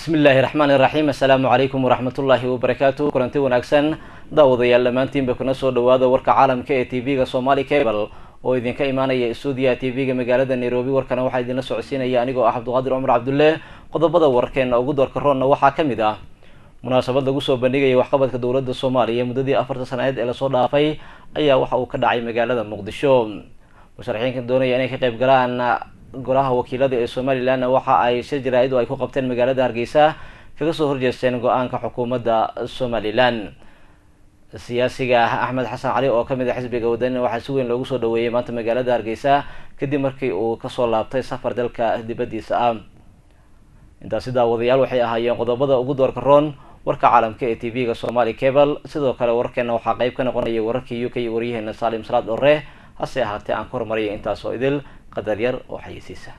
bismillaahi raxmaani raxiim assalaamu calaykum waraxmatullaahi wabarakaatu kulanti wanaagsan daawadayaal dhammaantiinba kuna soo dhawaada warka caalamka ee t v-ga somali cable oo idinka imaanaya stuudiyaha t v-ga magaalada nairobi warkana waxaa idinla socodsiinaya anigoo ah cabdiqaadir cumar cabdulle qodobada wararkeena ugu doorka roonna waxaa ka mid ah munaasabad lagu soo bandhigaya waxqabadka dowladda soomaaliya muddadii afarta sanadeed ee lasoo dhaafay ayaa waxa uu ka dhacay magaalada muqdisho musharaxiinka doonaya inay ka qayb galaan golaha wakiilada ee somalilan waxa ay shir jaraa-id oo ay ku qabteen magaalada hargeysa kaga soo horjeesteen go-aanka xukuumadda somalilan siyaasiga axmed xasan cali oo kamid a xisbiga wadanina waxaa si weyn loogu soo dhaweeyay maanta magaalada hargeysa kadib markii uu kasoo laabtay safar dalka dibadiisa ah intaasi daawadayaal waxay ahaayeen qodobada ugu doorka roon warka caalamka ee t v-ga somali cable sidoo kale wararkeena waxaa qeyb ka noqonaya wararkii u k iyo waryaheena salim salaad orre hase ahaatee aan ku hormaraya intaas oo idil qadar yar oo xayeysiisa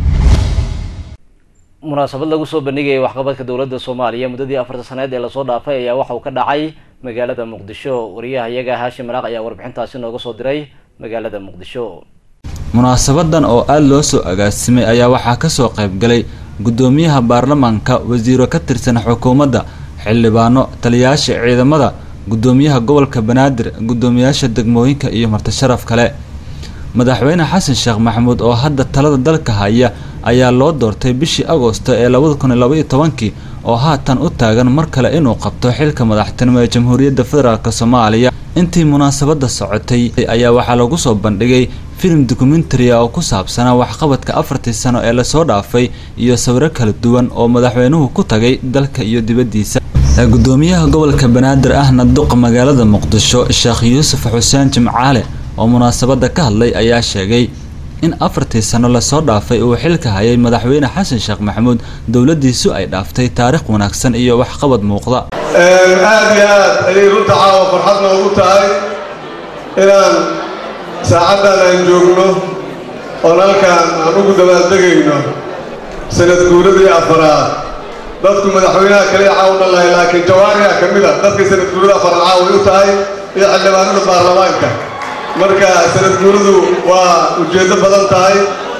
munaasabad lagu soo bandhigayay waxqabadka dowladda soomaaliya muddadii afarta saneed ee lasoo dhaafay ayaa waxa uu ka dhacay magaalada muqdisho wariyaha iyaga haashim maraaq ayaa warbixintaasi nooga soo diray magaalada muqdisho munaasabadan oo aada loo soo agaasimay ayaa waxaa kasoo qaybgalay guddoomiyaha baarlamaanka wasiiro ka tirsan xukuumadda xildhibaano taliyayaasha ciidamada guddoomiyaha gobolka banaadir guddoomiyayaasha degmooyinka iyo martisharaf kale madaxweyne xasan sheekh maxamuud oo hadda talada dalka haya ayaa loo doortay bishii agoosto ee labada kun iyo labaiyo tobankii oo haatan u taagan mar kale inuu qabto xilka madaxtinimo ee jamhuuriyadda federaalk soomaaliya intii munaasabada socotay ayaa waxaa lagu soo bandhigay filim dokumentaria oo ku saabsanaa waxqabadka afartii sano ee lasoo dhaafay iyo sawiro kala duwan oo madaxweynuhu ku tagay dalka iyo dibaddiisa gudoomiyaha gobolka banaadir ahna duqa magaalada muqdisho sheekh yuusuf xuseen jimcaale oo munaasabada ka hadlay ayaa sheegay in afartii sano lasoo dhaafay uu xilka hayay madaxweyne xasan sheekh maxamuud dowladiisu ay dhaaftay taariikh wanaagsan iyo waxqabad muuqda aada iyo aad ayay runta caawa farxad noogu tahay inaan saacaddan aan joogno oon halkaan aan ugu dabaaldegayno sanad guuradii afaraad dadku madaxweynaha kaliya caawna lahay laakiin jawaariha ka mid a dadkii sanad guurada afaraad caaway u tahay iyo xildhibaanada baarlamaanka marka sanad guuradu waa ujeeddo badan tahay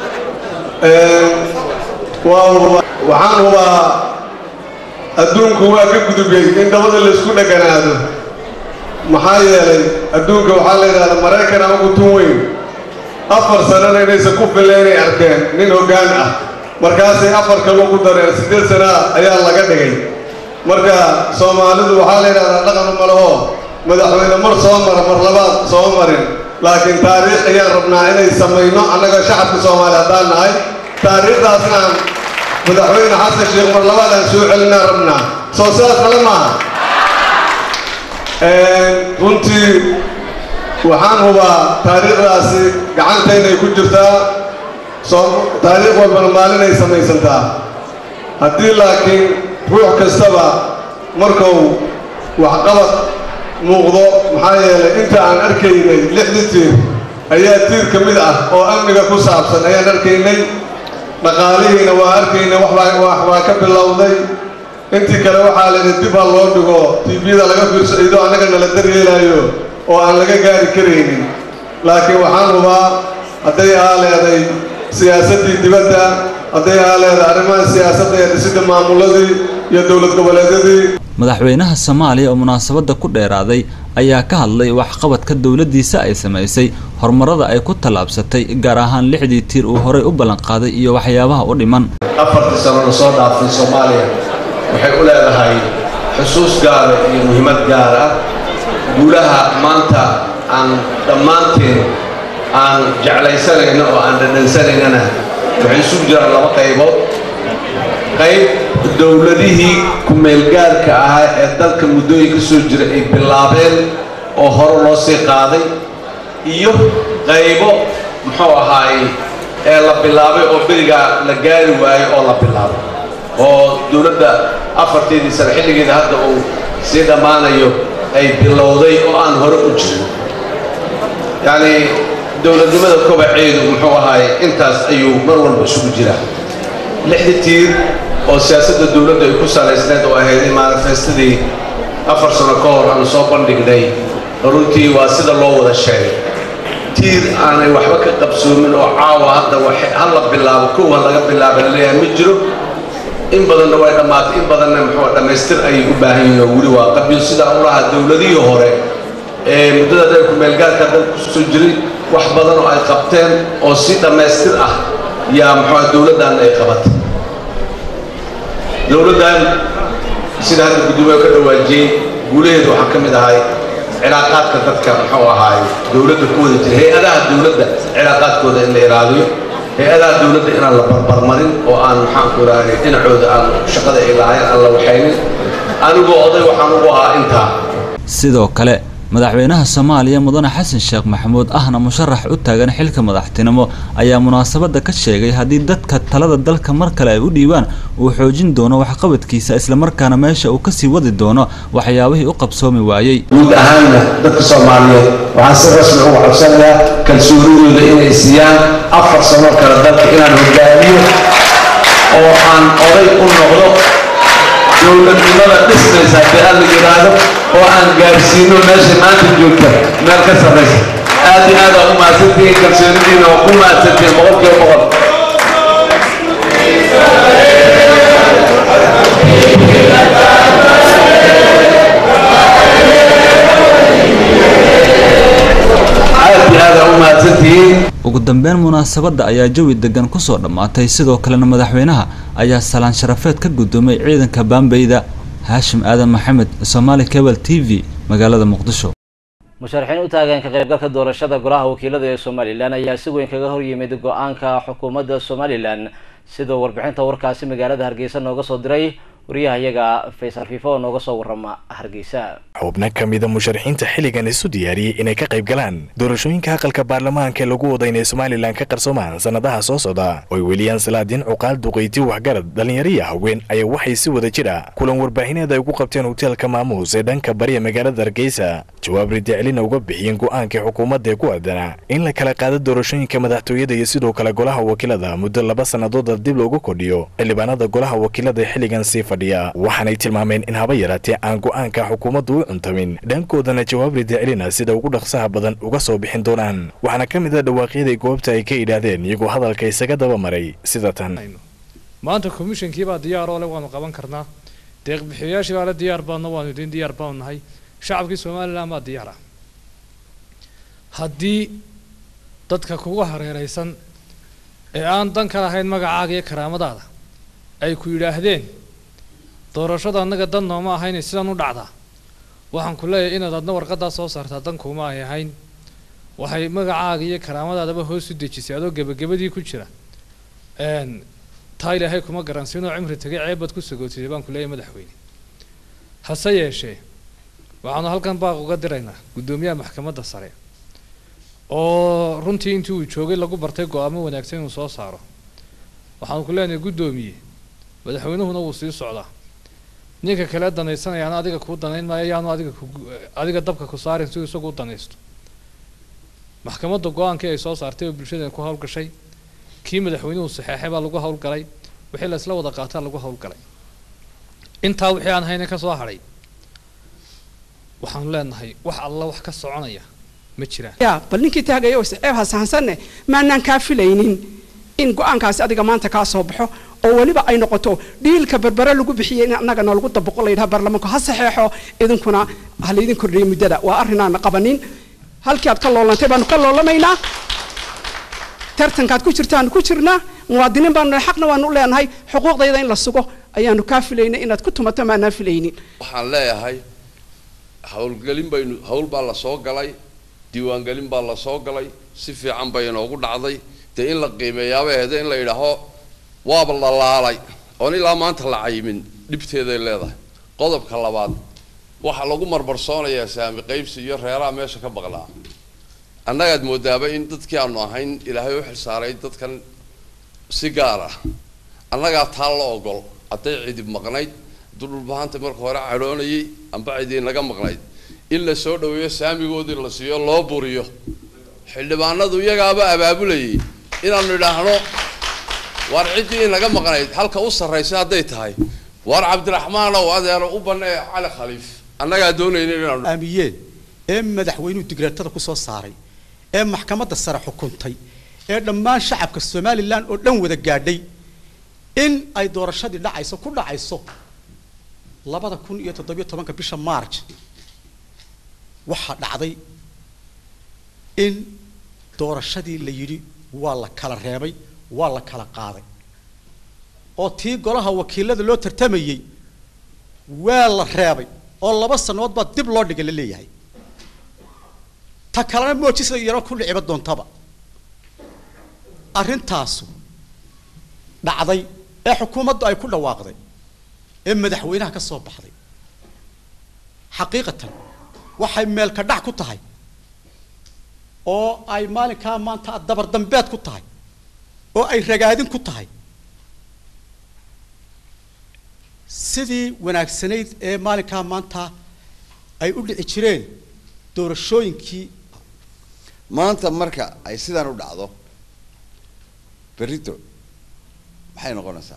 waxaan hubaa adduunku waa ka gudubay in dabada laysku dheganaado maxaa yeelay adduunka waxaa la yidhahdaa maraykan ama gutun weyn afar sanana inaysan ku filla inay arkeen nin hoggaan ah markaasay afar kaloo ku dareen siddeed sanaa ayaa laga dhigay marka soomaalidu waxaa la yidhahdaa dhaqanu malaho madaxweyne mar soo mara mar labaad soo marin laakiin taariikh ayaan rabnaa inay samayno annaga shacabka soomaaliya haddaan nahay taariikhdaasna aan madaxweyne xasan sheekh mar labaad aan soo celinaan rabnaa soo sidaas kale maaha runtii waxaan hubaa taariikhdaasi gacantaynay ku jirtaa taariikh walbana maalinay samaysantaa haddii laakiin ruux kastaba markuu waxqabad muuqdo maxaa yeelay inta aan arkaynay lixdii tiir ayaa tiir ka mid ah oo amniga ku saabsan ayaan arkaynay dhaqaalihiina waa arkaynay waxbaa ka bilowday intii kale waxaa layidhi dib ha loo dhigo tiibiyada laga fiirso iyadoo annaga nala daryeelaayo oo aan laga gaari karaynin laakiin waxaan hubaa hadday aa leeday siyaasaddii dibadda hadday aa leeday arrimaha siyaasadda ee dhisidda maamuladii iyo dowlad goboleedyadii madaxweynaha soomaaliya oo munaasabada ku dheeraaday ayaa ka hadlay waxqabadka dowladiisa ay samaysay horumarada ay ku tallaabsatay gaar ahaan lixdii tiir uu horay u ballanqaaday iyo waxyaabaha u dhiman afartii sano lasoo dhaafay soomaaliya waxay u leedahay xusuus gaara iyo muhiimad gaar ah guulaha maanta aan dhammaanteen aan jeclaysanayno oo aan dhadhansanaynana waxay isugu jiraan laba qaybood qayb dowladihii ku-meelgaarka ahaa ee dalka muddooyin ka soo jira ay bilaabeen oo hore loo sii qaaday iyo qaybo muxuu ahaay ee la bilaabay oo berigaa la gaari waayey oo la bilaabay oo dowladda afarteedii sane xilligeeda hadda uu sii dhammaanayo ay bilowday oo aan hore u jirin yacnii dowladnimada kobaceedu muxuu ahaay intaas ayuu mar walba isugu jiraa lixdii tiir oo siyaasadda dowladdu ay ku salaysneed oo ahayd manifestadii afar sano ka hor aanu soo bandhignay runtii waa sida loo wada sheegay tiir aanay waxba ka qabsoomin oo caawa hadda ha la bilaabo kow ha laga bilaaba laleeyahay ma jiro in badanna way dhammaatay in badanna muxuu dhammaystir ayay u baahan yihiin oo weli waa qabyo sidaan u lahaa dowladihii hore ee muddada dheer ku-meelgaarka dalka kusoo jiray wax badan oo ay qabteen oo si dhammaystir ah yaa muxuu dowladdan ay qabatay dowladdan sida hadda guddoomiye ka dhawaajiyey guulaheedu waxaa ka mid ahay cilaaqaadka dadka muxuu ahaay dowladda ku wada jira hay-adaha dowladda cilaaqaadkooda in la ilaaliyo hay-adaha dowladda inaan la barbarmarin oo aan maxaanku idhaahday dhinacooda aan shaqada ay lahayn aan la waxaynin anigoo oday waxaan ugu ahaa intaa sidoo kale madaxweynaha soomaaliya mudane xasan sheekh maxamuud ahna musharax u taagan xilka madaxtinimo ayaa munaasabadda ka sheegay haddii dadka talada dalka mar kale ay u dhiibaan uu xoojin doono waxqabadkiisa islamarkaana meesha uu kasii wadi doono waxyaabihii u qabsoomi waayey guud ahaanna dadka soomaaliyeed waxaan si rasmi ugu codsanayaa kalsoonidooda inay siiyaan afar sano kale dalka inaan hogaamiyo oo aan oday u noqdo dowladnimada dhismaysa haddii aan la yidhaahdo oo aan gaarsiino meesha maanta joogta meel ka sarraysa aad iyo aad aa u mahadsantihiin kalsoonidiina oo ku mahadsantihiin boqolkiiba boqol aad iyo aad aa u mahadsantihiin ugu dambeyn munaasabadda ayaa jawi degan kusoo dhammaatay sidoo kalena madaxweynaha ayaa salaan sharafeed ka guddoomay ciidanka baambeyda haashim aadan maxamed somaali cable t v magaalada muqdisho musharaxiin u taagan ka qaybgalka doorashada golaha wakiilada ee somalilan ayaa si weyn kaga horyimid go-aanka xukuumadda somalilan sidoo warbixinta warkaasi magaalada hargeysa nooga soo diray wariyahayaga faysal fiifo oo nooga soo warama hargeysa xubno ka mida musharaxiinta xilligan isu diyaariyey inay ka qayb galaan doorashooyinka aqalka baarlamaanka ee lagu wada inay somalilan ka qarsoomaan sannadaha soo socda oy weliyaan salaadiin cuqaal duqeyti waxgarad dhallinyariya haween ayaa waxay si wada jira kulan warbaahineed ay ugu qabteen hoteelka maamuus ee dhanka bariya magaalada hargeysa jawaab ridiclina uga bixiyeen go-aankii xukuumadda ee ku aadanaa in la kala qaado doorashooyinka madaxtooyada iyo sidoo kale golaha wakiilada muddo laba sannadood dib loogu kordhiyo xildhibaanada golaha wakiilada ee xilligan sii fadhiya waxaanay tilmaameen in haba yaraatee aan go-aanka xukuumaddu u cuntamin dhankoodana jawaab ridiclina sida ugu dhaqsaha badan uga soo bixin doonaan waxaana ka mid a dhawaaqyadii goobta ay ka idhaahdeen iyagoo hadalka isaga daba maray sida tan maanta komishankii baa diyaar oo le waanu qaban karnaa deeqbixiyayaashii baa le diyaar baadna waanu idin diyaar baanu nahay shacabkii somalilan baa diyaar ah haddii dadka kuga hareeraysan ee aan dan ka lahayn magacaaga iyo karaamadaada ay ku yidhaahdeen doorashada annaga dan nooma ahayn sidan u dhacdaa waxaan ku leeyahay inaad adna warqadaa soo saartaa dan kuuma ay ahayn waxay magacaaga iyo karaamadaadaba hoos u dejisay adoo gebagabadii ku jira taa ilaahay kuma garansiinoo cimri tagay ceebbaad ku sagootisay baan ku leeyahay madaxweyne hase yeeshee waxaanu halkan baaq uga diraynaa guddoomiyaha maxkamadda sare oo runtii intii uu joogay lagu bartay go-aamo wanaagsan inuu soo saaro waxaanu ku leenahay guddoomiye madaxweynuhuna wuu sii socdaa ninka kale danaysanayaana adiga kuu danayn maayo yaanu adiga ku adiga dabka ku saarin si isagu u danaysto maxkamadda go-aankii ay soo saartay oo bulshada ku howlgashay kii madaxweynuhu saxeexay baa lagu howlgalay wixii la isla wada qaataa lagu howlgalay intaa wixii aan hayna ka soo hadhay waxaanu leenahay wax alla wax ka soconaya ma jiraan ya bal ninkii taagaya oo ceeb hasahansanne maanaan kaa filaynin in go-aankaasi adiga maanta kaa soo baxo oo weliba ay noqoto dhiilka berbere lagu bixiyey in annagana lagu daboqo la yidhaha baarlamaanku ha saxeexo idinkuna ha laydin kordhiyo muddada waa arrinaan qabanin halkii aad ka loolantay baanu ka loolamaynaa tartankaad ku jirtaanu ku jirnaa muwaadiniin baanu nahay xaqna waanu u leenahay xuquuqdayda in la sugo ayaanu kaa filaynay inaad ku tumato maanaan filaynin waxaan leeyahay howlgelin baynu hawl baa la soo galay diiwaangelin baa la soo galay si fiican bay inoogu dhacday dee in la qiimeeyaabay ahde in la yidhaaho waaba la laalay oon ilaa maanta la cayimin dhibteeday leedahay qodobka labaad waxaa lagu marmarsoonayaa saami qaybsi iyo reeraha meesha ka baqlaa annagaad moodaaba in dadkii aanu ahayn ilaahay u xilsaaray dadkan si gaar ah annagaa taa la ogol hadday cidib maqnayd hadduu dhulbahanta marka hore cadhoonayay amba cidii naga maqnayd in la soo dhaweeyo saamigoodii la siiyo loo buriyo xildhibaanadu iyagaaba abaabulayay inaanu idhaahno waar ciddii inaga maqnayd halka u sarraysa hadday tahay waar cabdiraxmaan ow adeero u banee cali khaliif annagaa doonayna inaanu aamiyeen ee madaxweynuhu digreetada ku soo saaray ee maxkamadda sare xukuntay ee dhammaan shacabka somalilan oo dhan wada gaadhay in ay doorashadii dhacayso ku dhacayso labada kun iyo toddobiyo tobanka bisha march waxaa dhacday in doorashadii la yidhi waa la kala reebay waa la kala qaaday oo tii golaha wakiilada loo tartamayey waa la reebay oo laba sannadood baa dib loo dhigay la leeyahay ta kalena moojisa yaro ku dhiciba doontaba arrintaasu dhacday ee xukuumaddu ay ku dhawaaqday ee madaxweynaha ka soo baxday xaqiiqatan waxay meelka dhac ku tahay oo ay maalinkaa maanta dabar dambeed ku tahay oo ay ragaadin ku tahay sidii wanaagsanayd ee maalinkaa maanta ay u dhici jireen doorashooyinkii maanta marka ay sidaan u dhacdo berrito maxay noqonaysaa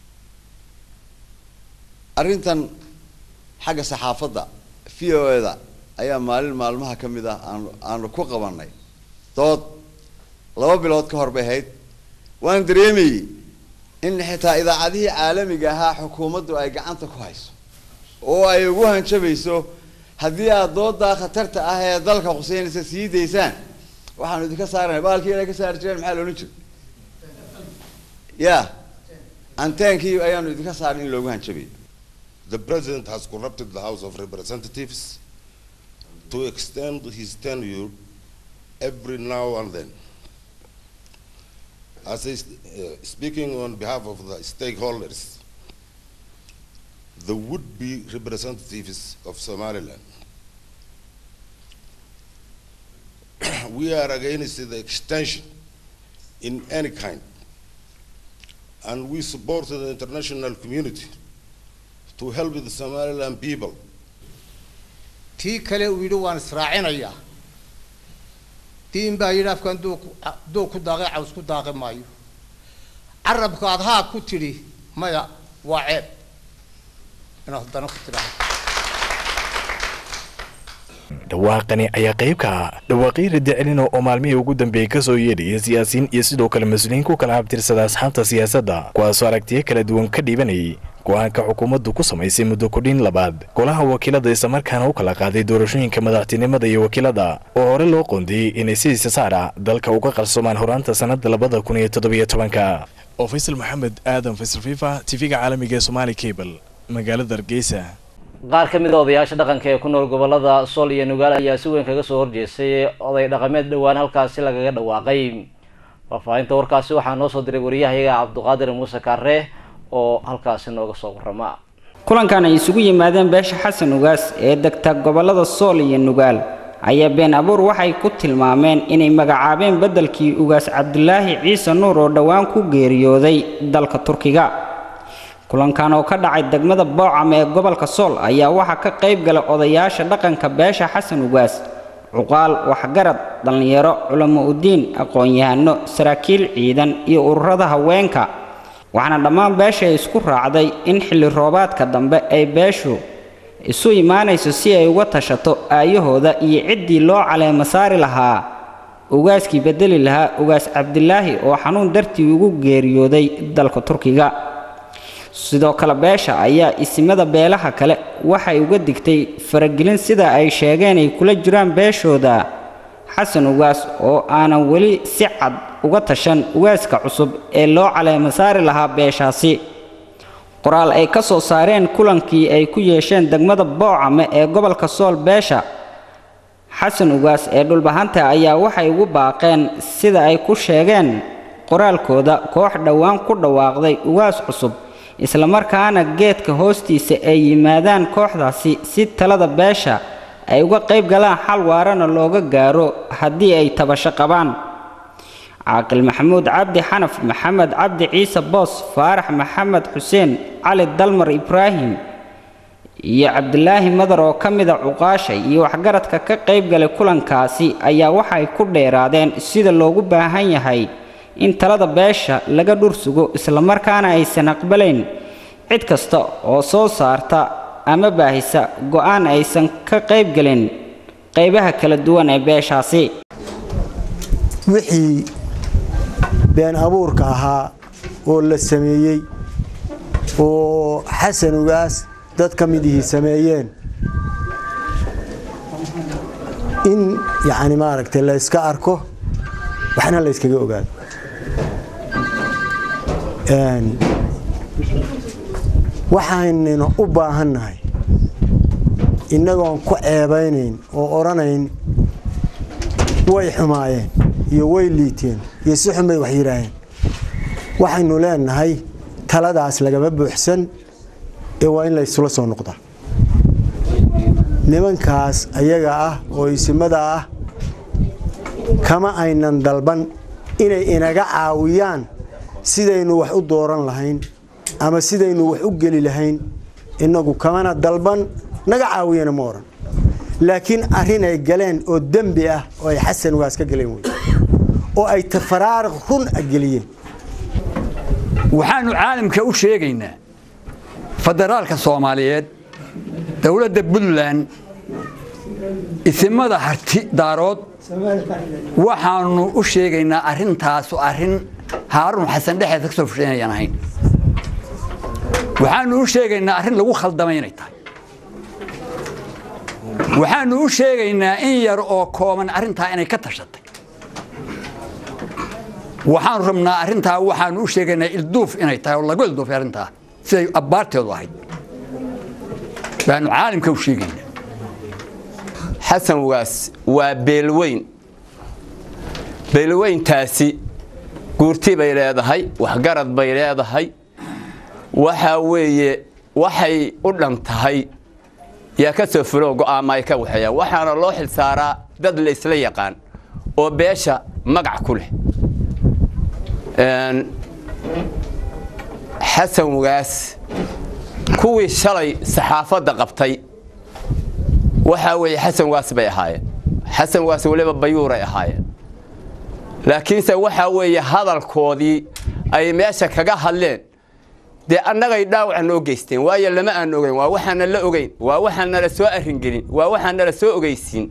arrintan xagga saxaafadda v o e da ayaa maalin maalmaha ka mid ah aanu aanu ku qabanay dood laba bilood ka hor bay ahayd waan dareemayey in xitaa idaacadihii caalamiga ahaa xukuumaddu ay gacanta ku hayso oo ay ugu hanjabayso haddii aad doodaa khatarta ah ee dalka khuseynaysa sii daysaan waxaanu idinka saarana baalkii inay ka saari jireen maxaa loolan jiro ya anteenkii ayaanu idinka saarin in loogu hanjabayo The president has corrupted the House of Representatives to extend his tenure every now and then. As is, uh, speaking on behalf of the stakeholders, the would-be representatives of Somaliland, we are against the extension in any kind, and we support the international community to help the Somaliland people tii kale uu yidhi waan israacinayaa diin baa yidhi afkan duug ku daaqay caws ku daaqi maayo carabka aad haa ku tidhi maya waa ceeb inaad haddana ku tidhaahdo dhawaaqani ayaa qayb ka ah dhawaaqyo radicelina oo maalmihii ugu dambeeyey kasoo yeedhaya siyaasiyiin iyo sidoo kale mas-uuliyiin ku kala habtirsada asxaabta siyaasadda kuwaasoo aragtiyo kala duwan ka dhiibanayay go-aanka xukuumaddu ku samaysay muddo kudhin labaad golaha wakiilada islamarkaana u kala qaaday doorashooyinka madaxtinimada iyo wakiilada oo hore loo qoondiyey inay sidiisa saara dalka uga qarsoomaan horaanta sannada labada kun iyo toddobiyo tobanka oo faysal maxamed aadan faysal fifa tv-ga caalamiga ee somaali cable magaalada hargeysa qaar ka mid a odayaasha dhaqanka ee ku nool gobolada sool iyo nugaal ayaa si weyn kaga soo horjeestay oday dhaqameed dhowaan halkaasi lagaga dhawaaqay faahfaahinta warkaasi waxaa noo soo diray wariyahayaga cabduqaadir muuse kaare oo halkaasi nooga soo warama kulankan ay isugu yimaadeen beesha xasan ugaas ee degta gobolada sool iyo nugaal ayaa been abuur waxay ku tilmaameen inay magacaabeen beddelkii ugaas cabdulaahi ciise nuur oo dhowaan ku geeriyooday dalka turkiga kulankan oo ka dhacay degmada boocam ee gobolka sool ayaa waxaa ka qayb gala odayaasha dhaqanka beesha xasan ugaas cuqaal waxgarad dhallinyaro culamo udiin aqoon-yahano saraakiil ciidan iyo ururada haweenka waxaana dhammaan beesha isku raacday in xilli roobaadka dambe ay beeshu isu imaanayso si ay uga tashato aayahooda iyo ciddii loo caleemo saari lahaa ugaaskii bedeli lahaa ugaas cabdilaahi oo xanuun dartii ugu geeriyooday dalka turkiga sidoo kale beesha ayaa isimada beelaha kale waxay uga digtay faragelin sida ay sheegeen ay kula jiraan beeshooda xasan ugaas oo aanan weli si cad uga tashan ugaaska cusub ee loo caleemo saari lahaa beeshaasi qoraal ay ka soo saareen kulankii ay ku yeesheen degmada boocame ee gobolka sool beesha xasan ugaas ee dhulbahanta ayaa waxay ugu baaqeen sida ay ku sheegeen qoraalkooda koox dhowaan ku dhawaaqday ugaas cusub islamarkaana geedka hoostiisa ay yimaadaan kooxdaasi si talada beesha ay uga qayb galaan xal waarana looga gaaro haddii ay tabasho qabaan caaqil maxamuud cabdi xanaf maxamed cabdi ciise boos faarax maxamed xuseen cali dalmar ibraahim iyo cabdilaahi madar oo ka mida cuqaasha iyo waxgaradka ka qayb galay kulankaasi ayaa waxay ku dheeraadeen sida loogu baahan yahay in talada beesha laga dhur sugo islamarkaana aysan aqbalayn cid kasta oo soo saarta ama baahisa go'aan aysan ka qayb gelin qaybaha kala duwan ee beeshaasi wixii been abuurka ahaa oo la sameeyey oo xasan ugaas dad ka midihii sameeyeen in yacni maaragtay la yska arko waxna la yskaga ogaado waxaynina u baahannahay innagoon ku ceebaynayn oo odhanayn way xumaayeen iyo way liiteen iyo si xun bay wax yidhaaheen waxaynu leenahay taladaas lagama buuxsan ee waa in la ysula soo noqdaa nimankaas ayaga ah oo isimada ah kama aynan dalban inay inaga caawiyaan sidaynu wax u dooran lahayn ama sidaynu wax u geli lahayn innagu kamana dalban naga caawiyana ma odhan laakiin arrin ay galeen oo dembi ah oo ay xasan ugaas ka galeen wey oo ay tafaraariq run a geliyeen waxaannu caalamka u sheegaynaa federaalka soomaaliyeed dowladda puntland isimada harti daarood waxaannu u sheegaynaa arrintaasu arrin haaruun xasan dhexeeda ka soo fushay inayaan ahayn waxaannu u sheegaynaa arrin lagu khaldamay inay tahay waxaannu u sheegaynaa in yar oo kooban arrintaa inay ka tashatay waxaanu rabnaa arrintaa waxaanu u sheegaynaa ilduuf inay tahay oo lagu ilduufay arrintaa siday abbaarteedu ahayd baanu caalamka u sheegaynaa xasan waas waa beelweyn beelweyntaasi guurti bay leedahay waxgarad bay leedahay waxaa weeye waxay u dhan tahay yaa ka soo fuloo go'aama ay ka waxeeyaan waxaana loo xilsaaraa dad la isla yaqaan oo beesha magac ku leh xasan wagaas kuwii shalay saxaafadda qabtay waxaa weeye xasan waas bay ahaayeen xasan waas weliba bayuuray ahaayeen laakiinse waxaa weeye hadalkoodii ay meesha kaga hadleen dee annagay dhaawaca noo geysteen waayo lama aan ogeyn waa waxaana la ogeyn waa waxaanala soo arringelin waa waxaanala soo ogeysiin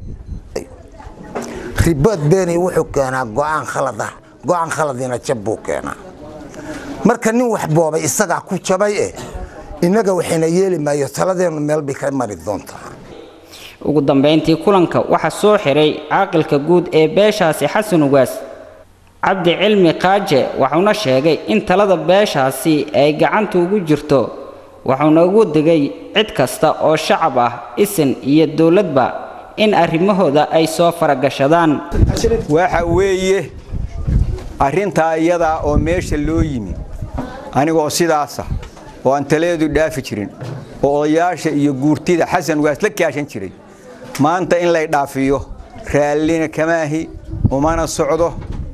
ribood beeni wuxuu keenaa go'aan khalad ah go'aan khaladina jab buu keenaa marka nin wax boobay isagaa ku jabay eh innaga waxayna yeeli maayo taladeennu meel bay ka mari doontaa ugu dambayntii kulanka waxaa soo xiray caaqilka guud ee beeshaasi xasan ugaas cabdi cilmi kaaje wuxuuna sheegay in talada beeshaasi ay gacanta ugu jirto wuxuuna ugu digay cid kasta oo shacab ah isin iyo dowladba in arrimahooda ay soo faragashadaan waxa weeye arrintaa iyadaa oo meesha loo yimi anigoo sidaasa oo aan taladeedu dhaafi jirin oo odayaasha iyo guurtida xasan waas la kaashan jiray maanta in lay dhaafiyo raallina kamaahi umana socdo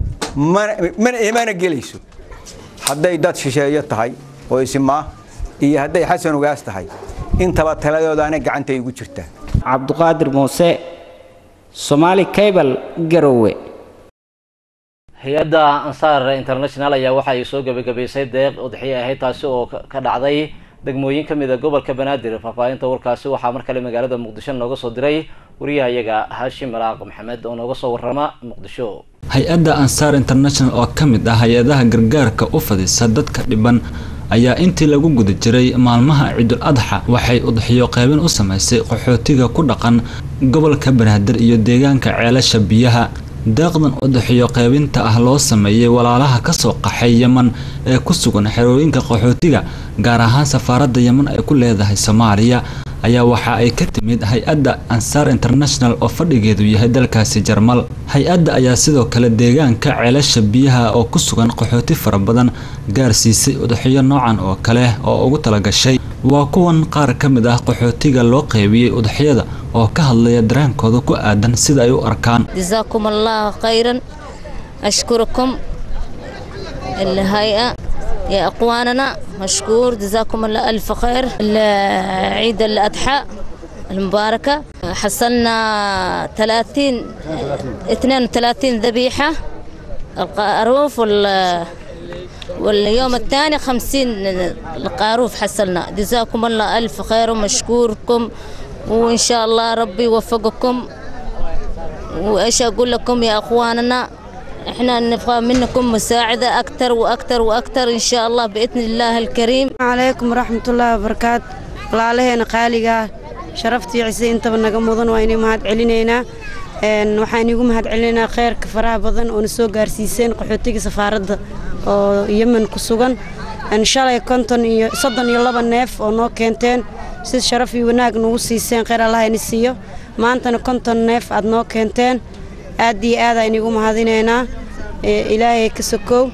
mana gelayso hadday dad shisheeyo tahay oo isimaa iyo hadday xasan ugaas tahay intaba taladoodaana gacantay ugu jirtaa cabduqaadir muuse somaali cable garowe hay-adda ansaar international ayaa waxa ay soo gebagabaysay deeq udxiye ahayd taasi oo ka dhacday degmooyin ka mida gobolka banaadir faahfaahinta warkaasi waxaa mar kale magaalada muqdisho nooga soo diray wariyahayaga haashim malaaq maxamed oo nooga soo warama muqdisho hay-adda ansaar international oo ka mid ah hay-adaha gargaarka u fadisa dadka dhiban ayaa intii lagu guda jiray maalmaha ciidul adxa waxay udxiyo qaybin u samaysay qaxootiga ku dhaqan gobolka banaadir iyo deegaanka ceelasha biyaha deeqdan udxiyo qaybinta ah loo sameeyey walaalaha kasoo qaxay yeman ee ku sugan xerooyinka qaxootiga gaar ahaan safaaradda yeman ay ku leedahay soomaaliya ayaa waxa ay ka timid hay-adda ansaar international oo fadhigeedu yahay dalkaasi jarmal hay-adda ayaa sidoo kale deegaanka ceelasha biyaha oo ku sugan qaxooti fara badan gaarsiisay udxiyo noocan oo kale oo ugu talagashay waa kuwan qaar ka mid ah qaxootiga loo qaybiyey udxiyada oo ka hadlaya dareenkooda ku aadan sida ay u arkaan جزاكم الله خيرا أشكركم الهيئة يا أقواننا مشكور جزاكم الله ألف خير عيد الأضحى المباركة حصلنا 30 32 ذبيحة القاروف وال واليوم الثاني خمسين القاروف حصلنا جزاكم الله ألف خير ومشكوركم وإن شاء الله ربي يوفقكم وإيش أقول لكم يا أخواننا إحنا نبغى منكم مساعدة أكثر وأكثر وأكثر إن شاء الله بإذن الله الكريم calaykum waraxmatullaahi wabarakaatu walaalaheena qaaligaa sharaftii cise intaba naga mudan waa inay mahad celinaynaa waxaan igu mahad celinaynaa kheyrka faraha badan oo na soo gaarsiiseen qaxootiga safaaradda oo yemen ku sugan shalay konton iyo soddon iyo laba neef oo noo keenteen si sharaf iyo wanaag nagu siiseen kheyr allah ini siiyo maantana konton neef aad noo keenteen aad iyo aad aynu igu mahadinaynaa ilaahay ka sokow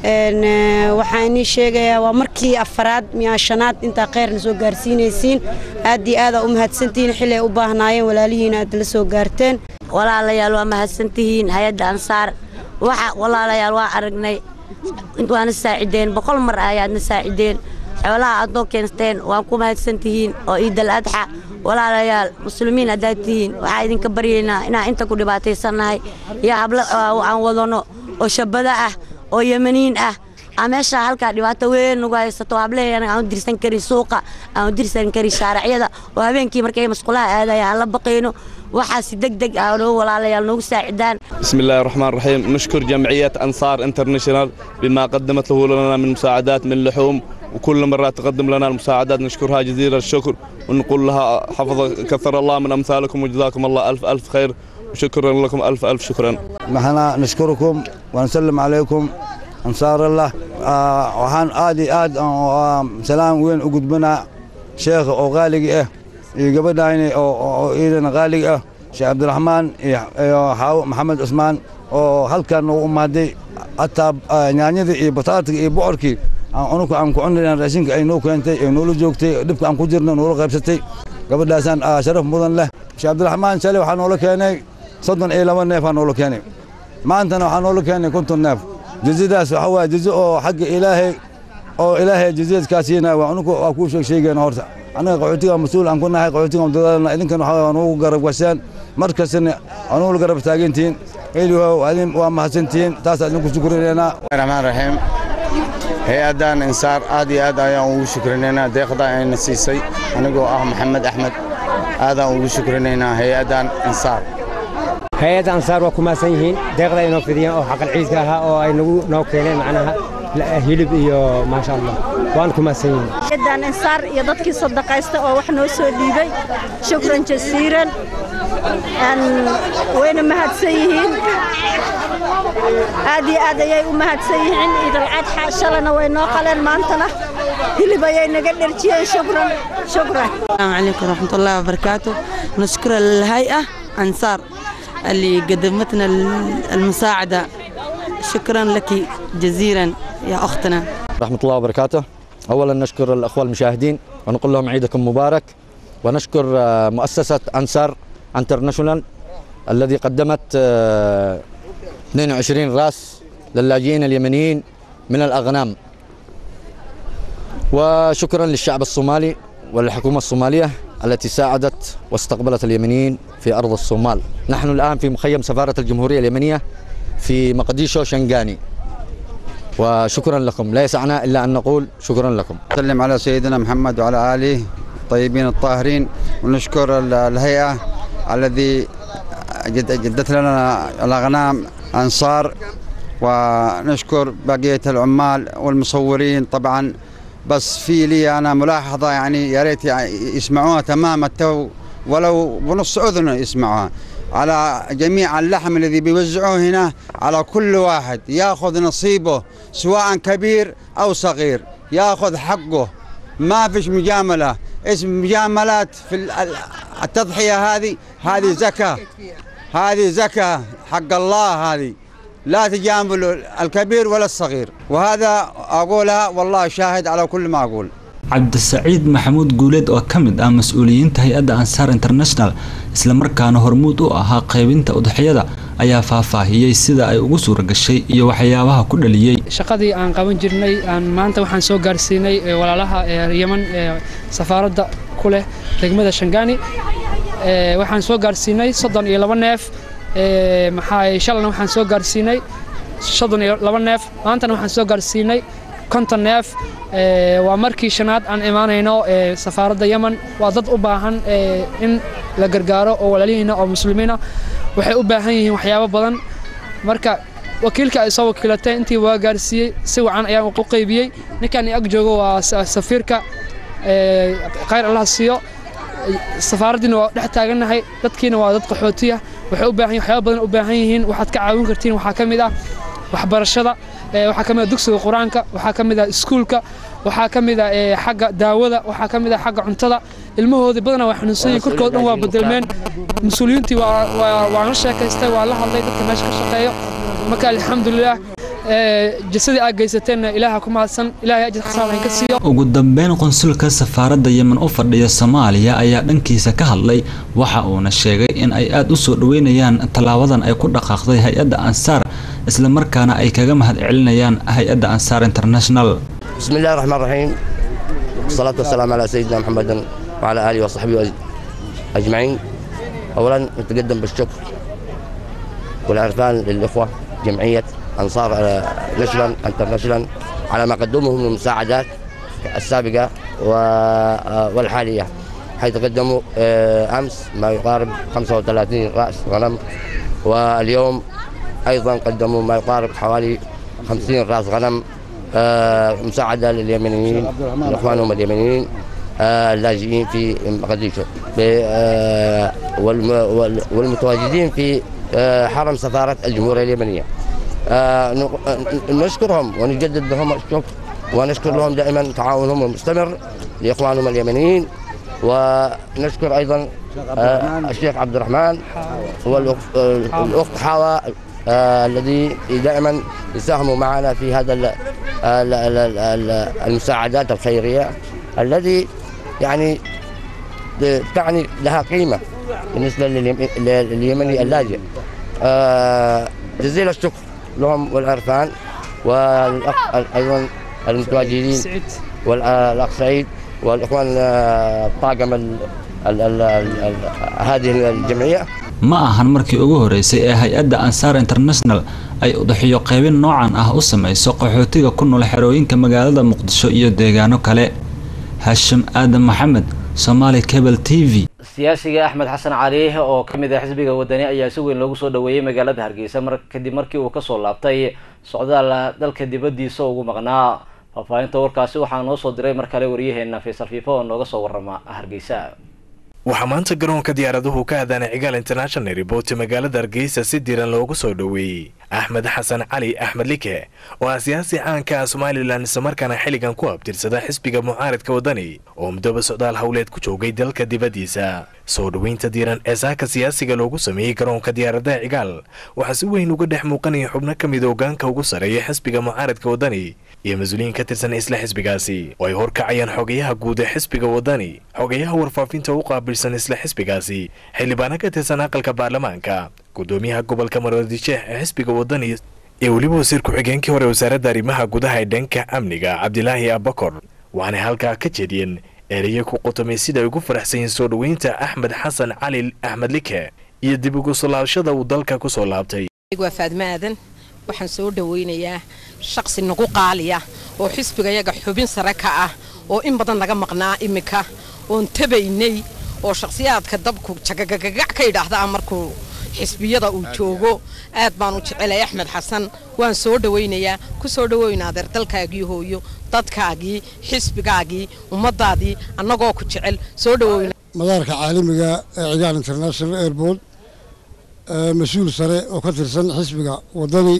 waxaan inii sheegayaa waa markii afaraad miyaa shanaad intaa kheyrna soo gaarsiinaysiin aad iyo aadaa u mahadsantihiin xilli ay u baahnaayeen walaalihiina aad la soo gaarteen walaalayaal waa mahadsantihiin hay-adda ansaar waxa walaalayaal waa aragnay waana saacideen boqol mar ayaadna saacideen xoolaha aad noo keensteen waan ku mahadsantihiin oo ciidal adxa walaalayaal muslimiin haddaad tihiin waxaa idinka baryaynaa inaan inta ku dhibaataysannahay iyo hablo aan wadano oo shabada ah oo yemaniin ah meesha halkaa dhibaato weyn nagu haysato hableheena aan u dirsan karin suuqa aan u dirsan karin shaaracyada oo habeenkii markay masqulaha aadaya aan la baqayno waxaasi deg deg ah noo walaalayaal noogu saacidaan بسم الله الرحمن الرحيم نشكر جمعية أنصار انترناشونال بما قدمت له لنا من مساعدات من لحوم وكل مرة تقدم لنا المساعدات نشكرها جزيل الشكر ونقول لها حفظ كثر الله من أمثالكم وجزاكم الله ألف ألف خير وشكرا لكم ألف ألف شكرا نحن نشكركم ونسلم عليكم أنصار الله آه وحان آدي آد آه سلام وين أقدمنا شيخ أو غالي إيه قبل أو إيدنا غالي إيه شيخ عبد الرحمن iyo xaawo maxamed cusmaan oo halkan u umaaday hataa yaanyadii iyo bataatiga iyo bocorkii anuku aan ku cunayna raashinka ay noo keentay ee noola joogtay dhibka aan ku jirno noola qaybsatay gabadhaasaan sharaf mudan leh sheekh cabdiraxmaan shalay waxaa noola keenay soddon iyo laba neef aa noola keenay maantana waxaa noola keenay konton neef jazadaas waxa waaye jazo oo xagga ilaahay oo ilaahay jazadkaa siinaya waa anuku waa kuu sheeg sheegayna horta annaga qaxootiga mas-uul aan ku nahay qaxootiga dadaalna idinkan waxaa nugu garab gashaan mar kastana anugu garab taagantihiin elihow adin waa mahadsantihiin taas idinku shukrinaynaa raxmaan raxiim hay-addan insaar aad iyo aad ayaan ugu shukrinaynaa deeqda ayna siisay anigoo ah maxamed axmed aadaan ugu shukrinaynaa hay-addan insaar hay-adda ansaar waa ku mahadsan yihiin deeqda ay noo fidiyeen oo xaqal ciidka ahaa oo ay nagu noo keeneen macnaha hilib iyo maasha allah waan ku mahadsan yihiin hay-addan insaar iyo dadkii sadaqaysta oo wax noo soo dhiibay shukran jasiiran wayna mahadsan yihiin aad iyo aad ayay u mahadsan yihiin ciidalcadxa shalana way noo qaleen maantana hilib ayay naga dherjiyeen shukran shukran السلام عليكم ورحمة الله وبركاته نشكر الهيئة أنصار اللي قدمتنا المساعدة شكرا لك جزيلا يا أختنا ورحمة الله وبركاته أولا نشكر الأخوة المشاهدين ونقول لهم عيدكم مبارك ونشكر آه، مؤسسة أنصار انترناشونال الذي قدمت آه، 22 راس للاجئين اليمنيين من الأغنام وشكرا للشعب الصومالي والحكومة الصومالية التي ساعدت واستقبلت اليمنيين في أرض الصومال نحن الآن في مخيم سفارة الجمهورية اليمنية في مقديشو شنغاني وشكرا لكم لا يسعنا إلا أن نقول شكرا لكم نسلم على سيدنا محمد وعلى آله الطيبين الطاهرين ونشكر ال- الهيئة الذي جد- جدت لنا الأغنام أنصار ونشكر بقية العمال والمصورين طبعا بس في لي أنا ملاحظة يعني يا ريت يعني يسمعوها تمام التو ولو بنص أذن يسمعوها على جميع اللحم الذي بيوزعوه هنا على كل واحد ياخذ نصيبه سواء كبير أو صغير ياخذ حقه ما فيش مجاملة اسم مجاملات في ال- ال- التضحية هذه هذه زكاة هذه زكاة حق الله هذه لا تجاملوا الكبير ولا الصغير وهذا أقولها والله شاهد على كل ما أقول cabdisaciid maxamuud guuleed oo ka mid ah mas-uuliyiinta hay-adda ansaar international islamarkaana hormuud u ahaa qaybinta udxiyada ayaa faahfaahiyey sida ay ugu suura gashay iyo waxyaabaha ku dhaliyey shaqadii aan qaban jirnay aan maanta waxaan soo gaarsiinay ee walaalaha ee yeman ee safaaradda ku leh degmada shangaani ee waxaan soo gaarsiinay soddon iyo laba neef ee maxaa shalana waxaan soo gaarsiinay soddon iyo laba neef maantana waxaan soo gaarsiinay konton neef ee waa markii shanaad aan imaanayno ee safaaradda yemen waa dad u baahan ee in la gargaaro oo walaalihiina oo muslimiina waxay u baahan yihiin waxyaabo badan marka wakiilka ay soo wakiilatay intii waa gaarsiiyey si wacan ayaan u qaybiyey ninkan ag joogo waa safiirka khayr allah siiyo safaaraddiina waa dhex taagannahay dadkiina waa dad qaxootiya waxay u baahan waxyaaba badan u baahan yihiin waxaad ka caawin kartiin waxaa ka mid ah waxbarashada waxaa ka mid ah dugsiga qur-aanka waxaa ka mid ah iskuulka waxaa ka mid ah xagga daawada waxaa ka mid ah xagga cuntada ilmahoodii badanaa waa xanuunsan yihiin korkood dhan waa bedelmeen mas-uuliyiintii waan la sheekaystay waa la hadlay dadka meesha ka shaqeeyo marka alxamdulilah jasadii aad geysateenna ilaaha ku mahadsan ilaahay ajir xasaan ka siiyo ugu dambeyn qonsulka safaaradda yemen u fadhiya soomaaliya ayaa dhankiisa ka hadlay waxa uuna sheegay in ay aada u soo dhoweynayaan tallaabadan ay ku dhaqaaqday hay-adda ansaar isla markaana ay kaga mahad celinayaan hay-adda ansaar international بسم الله الرحمن الرحيم والصلاة والسلام على سيدنا محمد وعلى آله وصحبه أجمعين أولا نتقدم بالشكر والعرفان للإخوة جمعية أنصار ناشونال انترناشونال على ما قدموه من المساعدات السابقة والحالية حيث قدموا أمس ما يقارب 35 رأس غنم واليوم أيضا قدموا ما يقارب حوالي 50 رأس غنم مساعدة لليمنيين لإخوانهم اليمنيين اللاجئين في مقديشو والمتواجدين في حرم سفارة الجمهورية اليمنية نشكرهم ونجدد لهم الشكر ونشكر لهم دائما تعاونهم المستمر لإخوانهم اليمنيين ونشكر أيضا الشيخ عبد الرحمن والأخت حاوى الذي دائما يساهموا معنا في هذا المساعدات الخيرية الذي يعني تعني لها قيمة بالنسبة لليمني اللاجئ جزيل الشكر لهم والعرفان والأخ أيضا المتواجدين والأخ سعيد والإخوان طاقم هذه الجمعية ma ahan markii ugu horeysay ee hay-adda ansaar international ay udaxiyo qaybin noocan ah u samayso qaxootiga ku nool xerooyinka magaalada muqdisho iyo deegaano kale hashim aadan maxamed somaali cable t v siyaasiga axmed xasan cali oo ka mid ah xisbiga wadani ayaa si weyn loogu soo dhaweeyey magaalada hargeysa mar kadib markii uu kasoo laabtay socdaal dalka dibadiisa ugu maqnaa faahfaahinta warkaasi waxaa noo soo diray mar kale waryaheena faysal fiifo oo nooga soo warama hargeysa waxaa maanta garoonka diyaaraduhu ka adaanay cigaal international report magaalada hargeysa si diiran loogu soo dhoweeyey axmed xasan cali axmed like oo ah siyaasi caanka ah somalilan islamarkaana xilligan ku abtirsada xisbiga mucaaridka wadani oo muddoba socdaal howleed ku joogay dalka dibaddiisa soo dhoweynta diiran ee saaka siyaasiga loogu sameeyey garoonka diyaaradaha cigaal waxaa si weyn uga dhex muuqanaya xubno ka mid hogaanka ugu sarreeya xisbiga mucaaridka wadani iyo mas-uuliyiin ka tirsan isla xisbigaasi oo ay horkacayaan xogayaha guud ee xisbiga wadani xogayaha warfaafinta u qaabilsan isla xisbigaasi xildhibaano ka tirsan aqalka baarlamaanka gudoomiyaha gobolka maroodijeex ee xisbiga wadani iyo weliba wasiir ku-xigeenkii hore wasaaradda arrimaha gudaha ee dhanka amniga cabdilaahi abakor waxaanay halkaa ka jeediyeen ereye ku qotomay sida ay ugu faraxsan yihiin soo dhoweynta axmed xasan cali axmed like iyo dib ugu solaabashada uu dalka ku soo laabtay waa faadma aadan waxaan soo dhoweynayaa shaqsi nagu qaaliya oo xisbigayaga xubin sare ka ah oo in badan naga maqnaa iminka oon tabaynay oo shakhsiyaadka dabku jagagagagac ka idhaahdaa markuu xisbiyada uu joogo aad baan u jecelay axmed xasan waan soo dhowaynayaa ku soo dhoweyna adeer dalkaagii hooyo dadkaagii xisbigaagii ummadaadii annagoo ku jecel soo dhoweyna madaarka caalamiga ee cigaal international airport mas-uul sare oo ka tirsan xisbiga wadani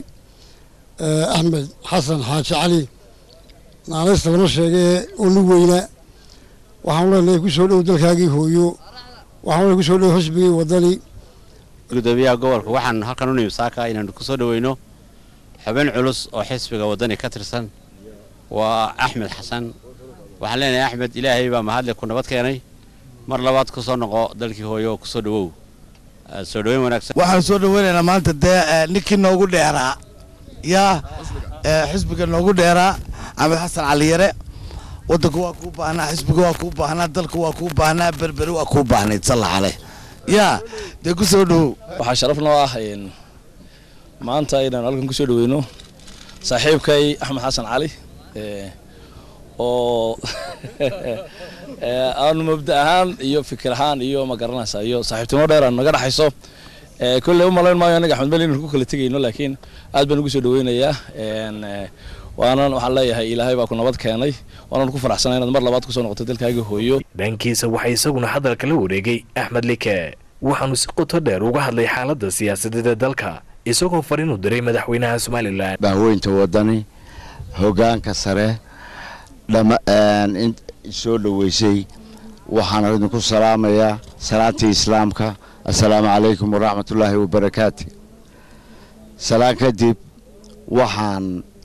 axmed xasan xaaji cali naanaysta lama sheegee oo nin weyna waxaanu leenahay ku soo dhow dalkaagii hooyo waxaanu leenahay ku soo dhow xisbigii wadani gudoomiyaha gobolka waxaan halkan u nimi saaka inaanu ku soo dhoweyno xubin culus oo xisbiga wadani ka tirsan waa axmed xasan waxaan leenahay axmed ilaahay baa mahadle ku nabad keenay mar labaad ku soo noqo dalkii hooyo oo ku soo dhowow soo dhoweyn wanaagsan waxaan soo dhoweynaynaa maanta dee ninkii noogu dheeraa yaa xisbiga noogu dheeraa axmed xasan caliyare wadanka waa kuu baahnaa xisbiga waa kuu baahnaa dalka waa kuu baahnaa berberi waa kuu baahnayd salla caleh yaa dee ku soo dhowow waxaa sharaf noo ah maanta inaan halkan ku soo dhoweyno saaxiibkay axmed xasan cali oo aanu mabda ahaan iyo fikir ahaan iyo ma garanaysa iyo saaxiibtinimo dheer aan naga dhexayso kolley u malayn maayo anaga axmed mali inaan ku kala tegayno laakiin aad baan ugu soo dhaweynayaa waanan waxaan leeyahay ilaahay baa ku nabad keenay waanan ku faraxsanay inaad mar labaad kusoo noqoto dalkaaga hooyo dhankiisa waxaa isaguna hadalka la wareegay axmed like waxaanu si qoto dheer uga hadlay xaaladda siyaasadeed ee dalka isagoo fariin u diray madaxweynaha somalilan bahweynta wadani hogaanka sare soo dhoweysay waxaan idinku salaamayaa salaantii islaamka assalaamu calaykum waraxmatullaahi wabarakaatu salaan kadib waxaan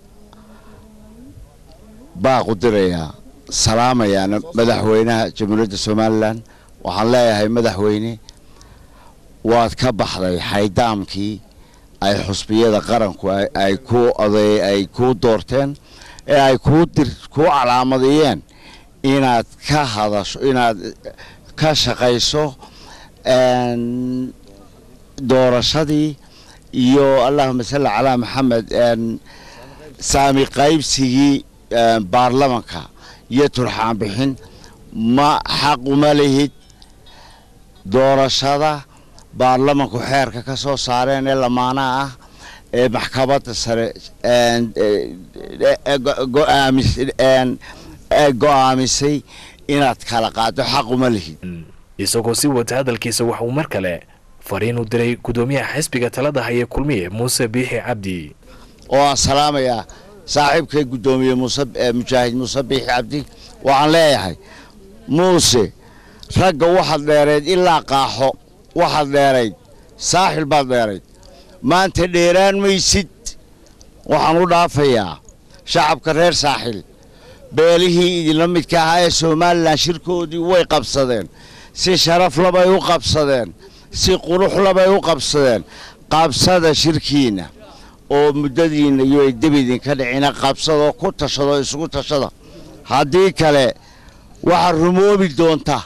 baaqu dirayaa salaamayaana madaxweynaha jamhuuriyadda somalilan waxaan leeyahay madaxweyne waad ka baxday xaydaamkii ay xusbiyada qaranku ay ku oday ay kuu doorteen ee ay kuu dir kuu calaamadiyeen inaad ka hadasho inaad ka shaqayso doorashadii iyo allahuma salli calaa maxamed saami qaybsigii baarlamanka iyo turxaan bixin ma xaq uma lihid doorashada baarlamanku xeerka ka soo saareen ee lamaanaha ah ee maxkamadda sare go-aamisay inaad kala qaado xaq uma lihid isagoo si wata hadalkiisa waxauu mar kale fariin u diray gudoomiyaha xisbiga talada haya kulmiye muuse biixi cabdi oo aan salaamayaa saaxiibkay guddoomiye muuse mujaahid muuse biixi cabdi waxaan leeyahay muuse ragga waxaad dheerayd ilaa qaaxo waxaad dheerayd saaxil baad dheerayd maanta dheeraan maysid waxaan u dhaafayaa shacabka reer saaxil beelihii idinla midka ahaa ee somalilan shirkoodii way qabsadeen si sharaf labay u qabsadeen si qurux labay u qabsadeen qabsada shirkiinna oo muddadiinna iyo ay deb idinka dhicina qabsadoo ku tashado isugu tashada haddii kale waxaad rumoobi doonta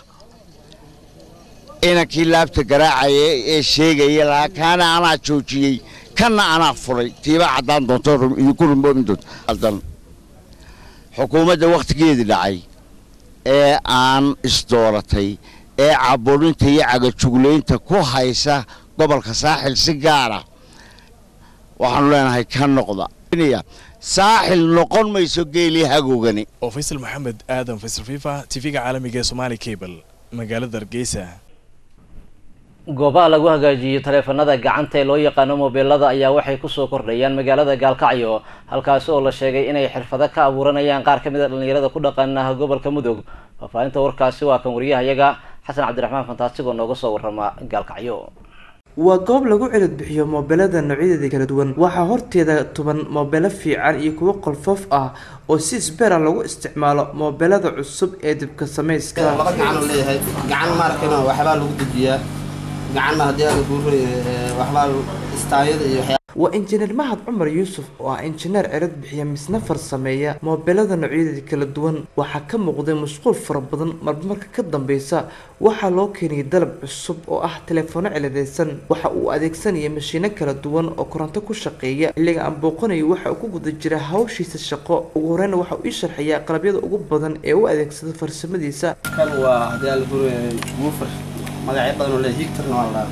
inankii laabta garaacaya ee sheegaya lahaa kaana anaa joojiyey kanna anaa furay tiiba caddaan doonto idinku rumoobi doonta xukuumadda wakhtigeedii dhacay ee aan isdooratay ee caburinta iyo cagajuglaynta ku haysa gobolka saaxil si gaara waxaanu leenahay ka noqda saaxil noqon mayso geelii hagoogani oo faysal maxamed aadan faysal fifa tv-ga caalamiga ee somaali cable magaalada hargeysa goobaha lagu hagaajiyo taleefanada gacanta ee loo yaqaano mobeelada ayaa waxay kusoo kordhayaan magaalada gaalkacyo halkaasi oo la sheegay inay xirfado ka abuuranayaan qaar ka mid a dhallinyarada ku dhaqana gobolka mudug faahfaahinta warkaasi waa kan wariyahayaga xasan cabdiraxmaan fantaastigoo nooga soo warama gaalkacyo waa goob lagu cilid bixiyo moobeelada noocyadeeda kala duwan waxaa horteeda tuban moobeelo fiican iyo kuwo qolfoof ah oo si isbeera lagu isticmaalo moobeelada cusub ee dibka samayska laba gacan leeyahay gacan maarkana waxbaa lagu dejiyaa gacanna haddii aad guuray waxbaa istaayada iyo waxyaa waa injineer mahad cumar yuusuf oo ah injineer cirad bixiya misna farsameeya moobeelada noocyadeeda kala duwan waxaa ka muuqday mashquul fara badan marmarka ka dambeysa waxaa loo keenayay dalab cusub oo ah teleefoono ciladeysan waxa uu adeegsanaya mashiino kala duwan oo koronto ku shaqeeya xilliga aan booqanayo waxa uu ku guda jira hawshiisa shaqo ugu horeyna waxa uu ii sharxayaa qalabyada ugu badan ee u adeegsada farsamadiisa kan waa haddii aad guuray guufar magacyo badan oo leeyahay higtarna waa la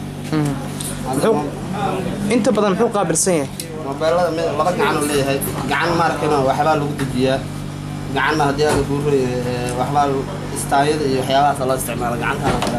inta badan muxuu qaabilsan yahay moobeelada mid laba gacan uu leeyahay gacan maarkana waxbaa lagu dejiyaa gacanna haddii aad guuray waxbaa istaayada iyo waxyaabahaas loo isticmaalo gacantaana kale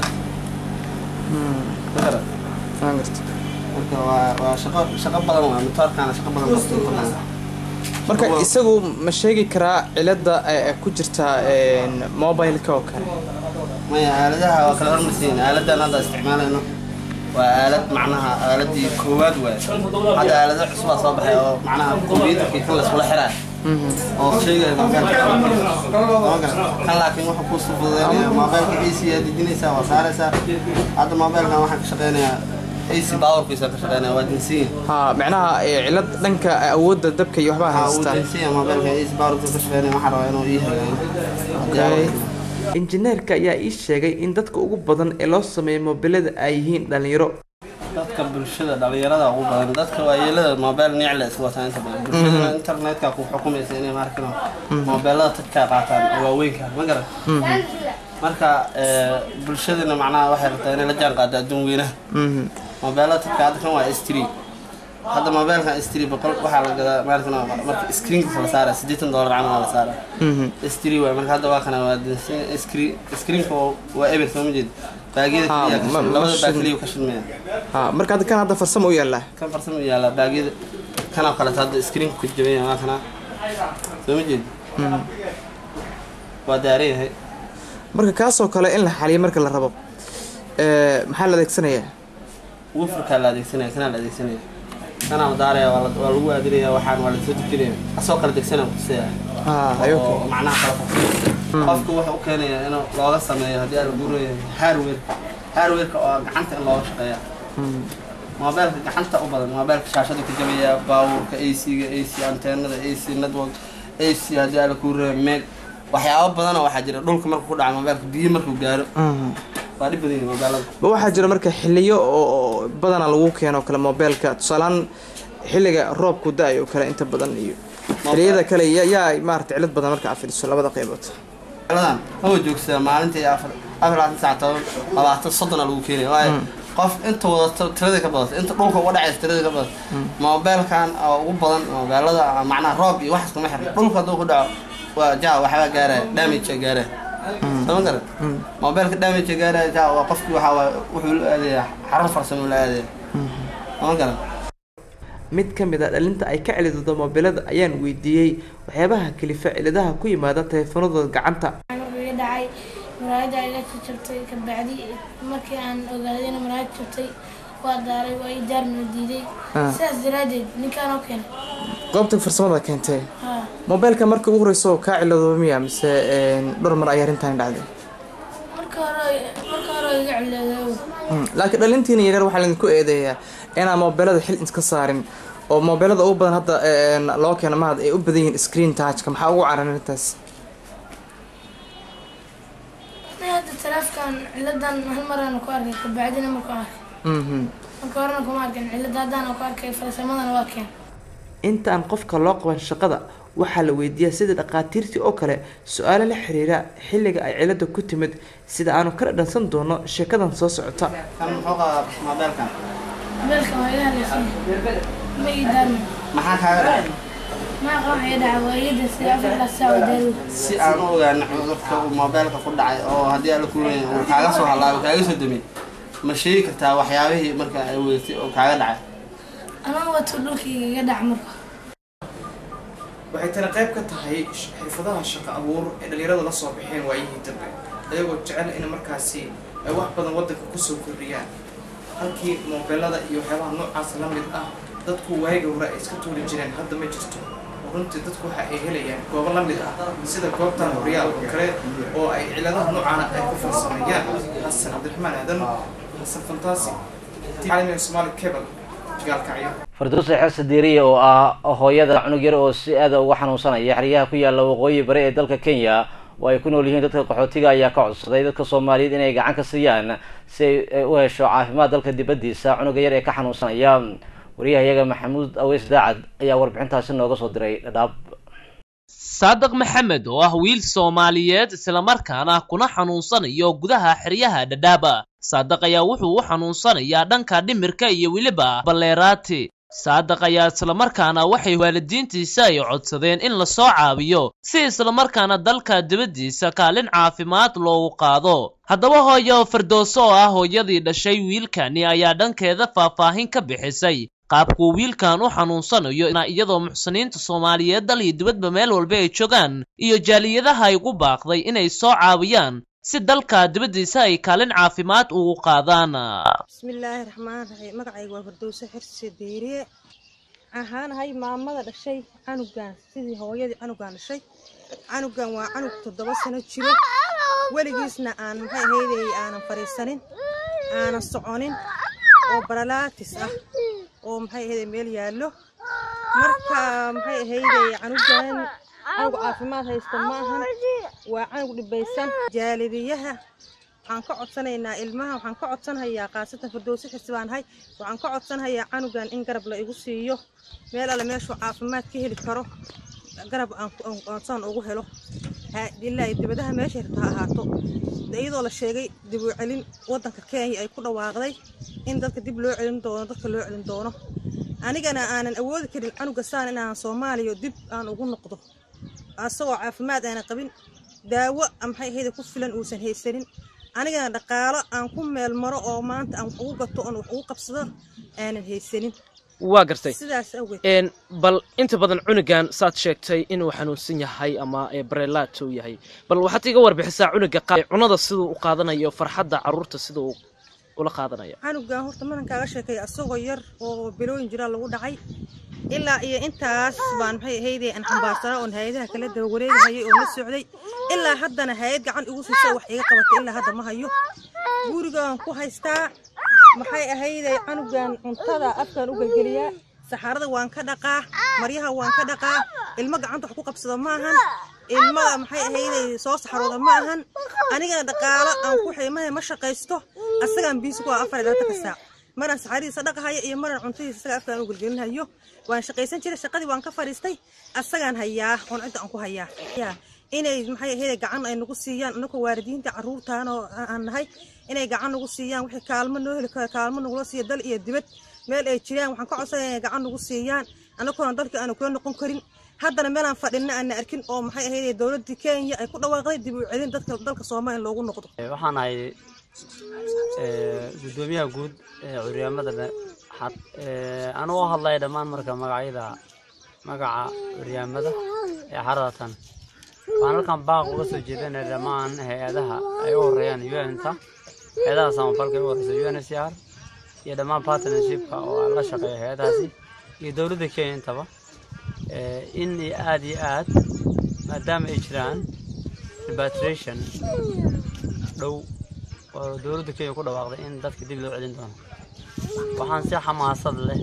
marka waa waa shaqo shaqo badan waa matoorkaana shaqo badan qabta marka isagu ma sheegi karaa cilada ku jirta mobileka oo kale maya aaladaha waa kala hormarsiin aaladan hadda isticmaalayno waa aalad macnaha aaladii koowaad waay hadda aalado cusubaa soo baxay oo macnaha kombyuutarkii kan layskula xiraa oo sheegaya moobeelka kan laakiin wuxuu kuu sufudeynaya moobeelka ac aad dejinaysaa waa saaraysaa hadda moobeelkan waxaan ka shaqeynayaa ac powerkiisa ka shaqeynaya waa dinsiin ha macnaha cilad dhanka awoodda dabka iyo waxbaa haystaa dinsiin moobeelka ac powerkiisa ka shaqeynaya waxaan rabaa inuu ii hagaayo injineerka ayaa ii sheegay in dadka ugu badan ee loo sameeyo moobilada ay yihiin dhalinyaro dadka bulshada dhalinyarada ugu badan dadka waayeelada moobeel nicla iska wataa inta badan bulshada internetka ku xukumaysa inay maarkino moobeelada tadkaa qaataan oo waaweynka ma garan marka bulshadana macnaha waxay rabtaa inay la jaan qaado adduun weynaha mobeelada tabka hadda kan waa s three hadda mobeelkan s three boqol waxaa la gadaa maarkan marka screenkiisa la saara siddeetan dollar camal la saara s three waay marka hadda waa kana waa dansan screen screenka waa eber soo ma jeed baagiyada Ha, keliya ka ma- shil- ma labada baag shil- keliya ka shilmaya ha marka hadda kan hadda farsamo u yaallaa kan farsamo yaala baagiyada kanoo kaleeto hadda screenka ku jabanya waa kana soo ma jeed waa daaran yahay marka kaasoo kale in la xaliyo marka la rabo ee, maxaa la adeegsanayaa wufrkaa la adeegsanaya kanaa la adeegsanaya kanaa la daaraya waa la- waa lagu aadinaya waxaan waa lasoo dejinaya asoo kala degsanaya kusaya Ah, ayo, okay. oo macnaha kala fafsiya qofka wuxuu u keenaya inuu looga sameeyo haddii aan lagu leeyahay hardware hardwareka oo gacanta in looga shaqeeya moobeelka gacanta u badan moobeelka shaashada ku jabaya baabuurka ac-ga ac anteenada ac network ac haddii aan lagu reeyo meeg waxyaabo badanoo waxaa jira dhulka markuu ku dhaca moobeelka biyo markuu gaaro Mhm. waa dhib badan yihin moobeelada ma waxaa jira marka xiliyo oo oo badanaa lagu keeno kale mobeelka tusaalehaan xilliga roobku da-ay oo kale inta badan iyo xiliyada kale ya- yaa maarata cilad badan marka aad fiiriso labada qaybood ladan hawa joogsadaa maalintii afar afar labaatan saac toban labaatan soddona lagu keenaya waayo qof inta wadato tiradii ka badato inta dhulka uga dhacaysa tiradii ka badato moobeelkan oo ugu badan moobeelada macnaha roob iyo waxaas kuma xirna dhulka hadduu ku dhaco waa ja waxbaa gaaraya damage gaaraya sama garan moobeelka damage gaaraya ja waa qofkii waxaa waay wuxuu la aadaya xarun farsamo la aadaya sama garan mid ka mid a dhalinta ay ka celidoodo mobilada ayaan weydiiyey waxyaabaha kalifa ciladaha ku yimaada taleefanadooda gacanta wuxuu iga dhacay muraayadda iga jabtay kabacdi markii aan ogaadayna muraayad jabtay waa daaray waa ii daarmina diiday Ah. sidaas daraadeed ninkaan oo keenay goobta farsamada keentee haa mobeelka marka ugu horeyso oo kaa ciladooba miya mise een, dhowr mar ayaa arrintan dhacday marka hore marka hore iga cileeday Mm, laakiin dhalintiina yaryar waxaa laydinku eedeeyaa inaan mobeelada xil iska saarin oo mobeelada ugu badan hadda een, loo keeno mahad ay u badan yihiin screen touchka maxaa ugu caran arrintaas Aniga hadda taleefkan ciladan hal maraan ku arkay kabacdina marku arkay Mhm. marka horena kuma arkin cilada haddaan ku arkay farsamadana waa keen inta aan qofka loo qaban shaqada waxaa la weydiiyaa sida dhaqaatiirtii oo kale su-aalo la xiriira xilliga ay cilada ku timid sida aanu ka dhadhansan doono sheekadan soo socota kan muxuu qabaa moobeelkan mobeelka waa iga hadlaysan ma ii daarmin maxaa kaaga dhacay maa qaban iga dhaca waa iga dasay afar ilaa saac oo daarow si aan u ogaano cudurka uu moobeelka ku dhacay oo haddii aan la kulmay uu kaaga soo halaabo kaaga soo damay ma sheegi kartaa waxyaabihii marka ay wadatay oo kaaga dhacay anaa wato dhulkayga iga dhac marka waxay tani qayb ka tahay sh- xirfadaha shaqo abuur ee dhalinyarada la soo baxeen waayihii dambe ayagoo jecel in markaasi ay wax badan waddanka kusoo kordhiyaan halkii mobeelada iyo waxyaabaha noocaas la mid ah dadku waayiga hore ay iska tuuri jireen hadda ma jirto oo runtii dadku waxa ay helayaan goobo la mid ah sida goobtan horyaal oo kale oo ay ciladaha noocaana ay ku farsameeyaan xasan cabdiraxmaan aadan xasan fantaasi caalamiga soomaali cable gaalkacyo farduuse xese diiriye oo ah hooyada cunug yar oo si aada uga xanuunsanaya xeryaha ku yaalla waqooyi bari ee dalka kenya oo ay ku nool yihiin dadka qaxootiga ayaa ka codsaday dadka soomaaliyeed inay gacan ka siiyaan si ay u hesho caafimaad dalka dibaddiisa cunuga yar ee ka xanuunsanaya wariyahayaga maxamuud aweys daacad ayaa warbixintaasi nooga soo diray dhadhaab saadiq maxamed oo ah wiil soomaaliyeed islamarkaana kuna xanuunsanayo gudaha xeryaha dhadhaaba saadiq ayaa wuxuu u xanuunsanayaa dhanka dhimirka iyo weliba balleeraati saadiq ayaa islamarkaana waxay waalidiintiisa ay codsadeen in lasoo caawiyo si islamarkaana dalka dibaddiisa kaalin caafimaad loogu qaado haddaba hooyo firdowso oo ah hooyadii dhashay wiilkani ayaa dhankeeda faahfaahin ka bixisay qaabkuu wiilkan u xanuunsanayo iyadoo muxsiniinta soomaaliyeed dal iyo dibadba meel walba ay joogaan iyo jaaliyadaha ay ugu baaqday inay soo caawiyaan si dalka dibaddiisa ay kaalin caafimaad ugu qaadaan bismillaahi raxmaan raxiim magacayga waa fardowse xirse deeriye ahaanahay maamada dhashay canugan sidii hooyadii canugan dhashay canugan waa canug toddoba sano jiro weligiisna aan maxay ahaydey aanan fadhiisanin aanan soconin oo baralaatis ah oo maxay ahaydey meel yaallo marka maxay ahaydey canugan canug caafimaad haysta ma ahan waa canug dhibaysan jaalidiyaha waxaan ka codsanaynaa ilmaha waxaan ka codsanhayaa khaasatan fardowsi xirsi baan ahay waxaan ka codsanhayaa canugan in garab la igu siiyo meel alle meeshuu caafimaad ka heli karo garab aan saan ugu helo ilaa dibadaha meesha hirta ha ahaato iyadoo la sheegay dib u celin waddanka kenya ay ku dhawaaqday in dadka dib loo celin doono dadka loo celin doono anigana aanan awoodi karin canuga saan inaan soomaaliya dib aan ugu noqdo asagoo caafimaad aanan qabin daawo maxay ahayda ku filan uusan haysanin anigana dhaqaalo aan ku meel maro oo maanta aan wax ugu gato oon wax ugu qabsado aanan haysanin waa gartay sidaas awgeed een bal inta badan cunugan saad sheegtay inuu xanuunsan yahay ama ee barelaat uu yahay bal waxaad iga warbixisaa cunuga qa- cunada siduu u qaadanayo farxadda caruurta sida uu ula qaadanayo canugan horta maran kaaga sheekay asagoo yar oo bilooyin jiraa lagu dhacay ilaa iyo intaas baan maxay ahayde aan xambaarsanaa oon hay-adaha kala daba wareegahayay oo la socday ilaa haddana hay-ad gacan igu siisa wax iga qabatay ilaa hadda ma hayo gurigaan ku haystaa maxay ahayde canugan cuntada afkaan u gelgeliyaa saxaarada waan ka dhaqaa maryaha waan ka dhaqaa ilmo gacanta wax ku qabsado ma ahan ilmada maxay ahayde soo saxarooda ma ahan anigana dhaqaalo aan ku xiimahay ma shaqaysto asagaan biisi ku ah afar iyo labaatan ka saac maraan saxaaradiisa dhaqahayo iyo maraan cuntadiisa isaga afkaan u gelgelinhayo waan shaqaysan jiray shaqadii waan ka fadhiistay asagaan hayaa oon cidda aan ku hayaa Ya, inay maxay ahayde gacan ay nagu siiyaan anagoo waalidiinta caruurtaan oo aan nahay inay gacan nagu siiyaan wixii kaalmo noo heli karo kaalmo nagula siiya dal iyo dibad meel ay jiraan waxaan ka codsanaya inay gacan nagu siiyaan anagoona dalka aanu kula noqon karin haddana meelaan fadhina aana arkin oo maxay ahayde dowladii kenya ay ku dhawaaqday dib u celin dadka dalka soomaaliya loogu noqdo waxaan ahay eh, guddoomiyaha guud ee curyaamada anuu u hadlaya dhammaan marka magacyada magaca curyaamada ee xaradatan waxaan halkan baaq uga soo jeedinaya dhammaan hay-adaha ay u horeeyaan un-ta hay-adaha samafalka ay u horeysa uncr iyo dhammaan partnershipka oo la shaqeeya hay-adahaasi iyo dowladda kenya intaba eh, in aad iyo aad maadaama ay jiraan repatriation dhow oo dowladda kenya ku dhawaaqday in dadka dib loo celin doono waxaan si xamaasad leh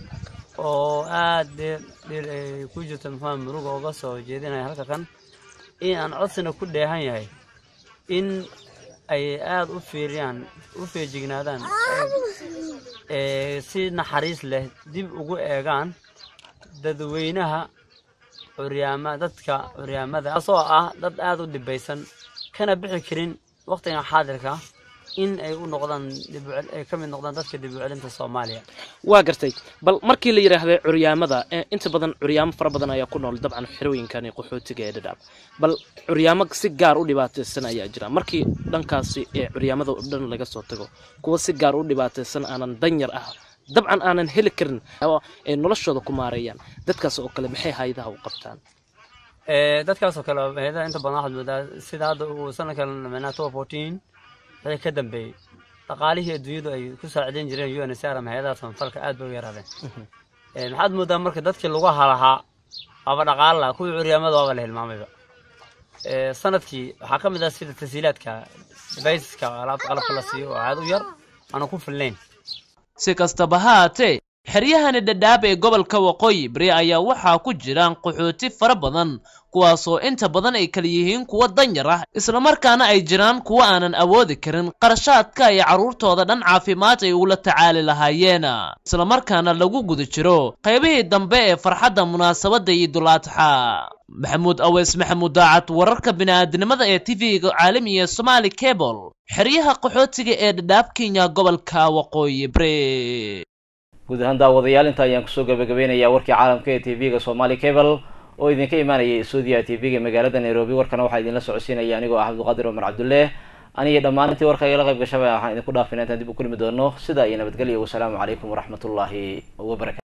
oo aad dheer dheer ay ku jirto muxua muruga uga soo jeedinaya halka kan in aan codsina ku dheehan yahay in ay aad u fiiriyaan u feejignaadaan ee si naxariis leh dib ugu eegaan dadweynaha curyaama dadka curyaamada taasoo ah dad aad u dhibaysan kana bixi karin waqtigan xaadirka in ay u noqdaan dib u cel- ay ka mid noqdaan dadka dib u celinta soomaaliya waa gartay bal markii la yidhaahday curyaamada eh, inta badan curyaamo fara badan ayaa ku nool dabcan xerooyinkani qaxootiga ee dhadhaab bal curyaamo si gaar u dhibaataysan ayaa jira markii dhankaasi ee curyaamada oo dhan laga soo tago kuwa si gaar u dhibaataysan aanan danyar ah dabcan aanan heli karin oo ay noloshooda ku maareeyaan dadkaas oo kale maxay hayadaha u qabtaan Ee, dadkaasoo kale hay-adaha inta badan waxaad moodaa sida hadda uu sanadkan micnaha two fourteen wixii ka dambeeyey dhaqaalihii adduunyadu ay ku saacidayn jireen UNHCR ama hay-adaha samafalka aad bay u yaraadeen Ee, maxaad moodaa marka dadkii lagu halahaa aba dhaqaala lahaa kuwii curyaamada waaba la hilmaamayba Ee, sanadkii waxaa ka mid ah sida tasiilaadka deviceska alaabta qalabka la siiyo oo aad u yar aana ku filnayn si kastaba ha haatee xeryahani dhadhaab ee gobolka waqooyi bari ayaa waxaa ku jiraan qaxooti fara badan kuwaasoo inta badan ay kala yihiin kuwa danyar ah islamarkaana ay jiraan kuwa aanan awoodi karin qarashaadka ay carruurtooda dhan caafimaad ay ugula tacaali lahaayeen islamarkaana lagu guda jiro qaybihii dambe ee farxadda munaasabadda iidulaadxa maxamuud aweys maxamuud daacad wararka bini'aadinimada ee tv-ga caalamiga ee somaali cable xeryaha qaxootiga ee dhadhaab kenya gobolka waqooyi bari guud ahaan daawadayaal inta ayaan kusoo gabagabeynayaa warkii caalamka ee tv-ga somali cable oo idinka imaanayay stuudiya tv-ga magaalada nairobi warkana waxaa idinla socodsiinaya anigoo ah cabdiqaadir cumar cabdulle aniyo dhammaan intii warka igala qayb gashabay waxaan idinku dhaafina intaan dib u kulmi doono sidaa iyo nabadgelyo wasalaamu calaykum waraxmatullaahi wabarakatu